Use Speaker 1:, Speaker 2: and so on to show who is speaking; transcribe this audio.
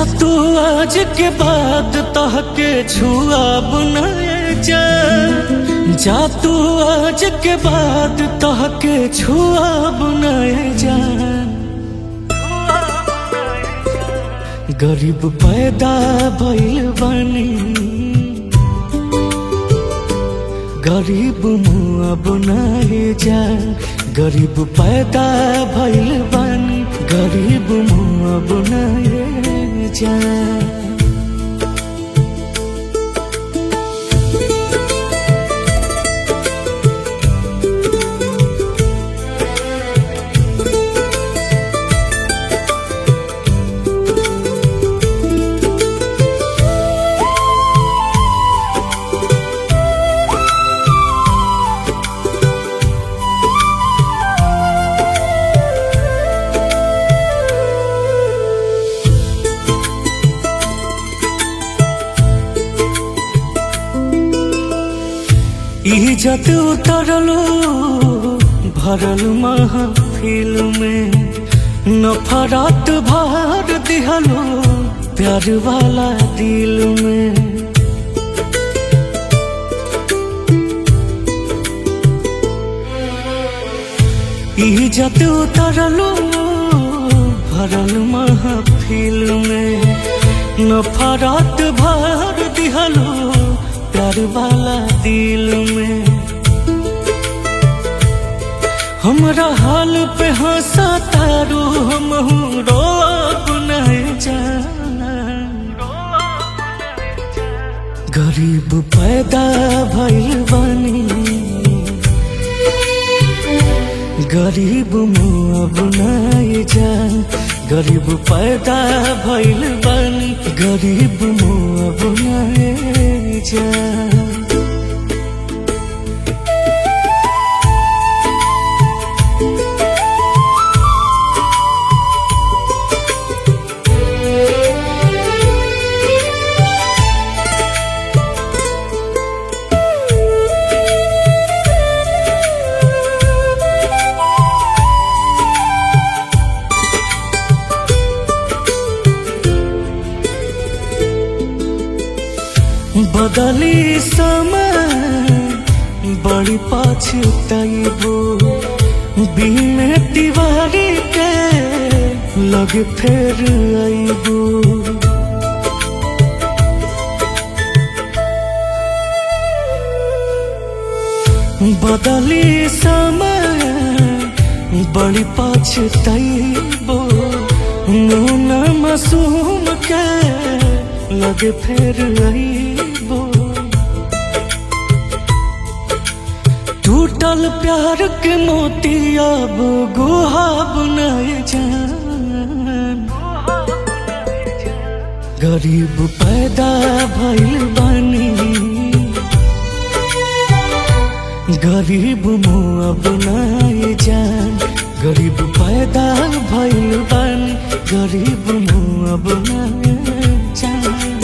Speaker 1: तू आज के बाद तहके छुआ बनाए जा जा तू आज के बाद तहके छुआ बनाए जा गरीब पैदा भइल बानी गरीब मुआ बनाए जा गरीब पैदा भइल बानी गरीब मुआ बनाए जा इज्जत उतरलो भरल महफिल में नफरत भर दिहलो प्यार वाला दिल में इज्जत उतरलो भरल महफिल में नफरत भर दिहलो प्यार वाला दिल में हमरा हाल पे हंसा तारू हम रो अपनाए जाना गरीब पैदा भइल बानी गरीब मुआ बनाए जा गरीब पैदा भइल बानी गरीब मुआ बनाए जा बदली समय बड़ी पछताइबो बिने तिवारी के लग फेर आइबो बदली समय बड़ी पछताइबो नूना मासूम के लग फेर आइबो टूटल प्यार के मोती अब गुहा बनाए जान गरीब पैदा भइल बानी गरीब मुआ बनाए जान गरीब पैदा भइल बानी गरीब मुआ बनाए जान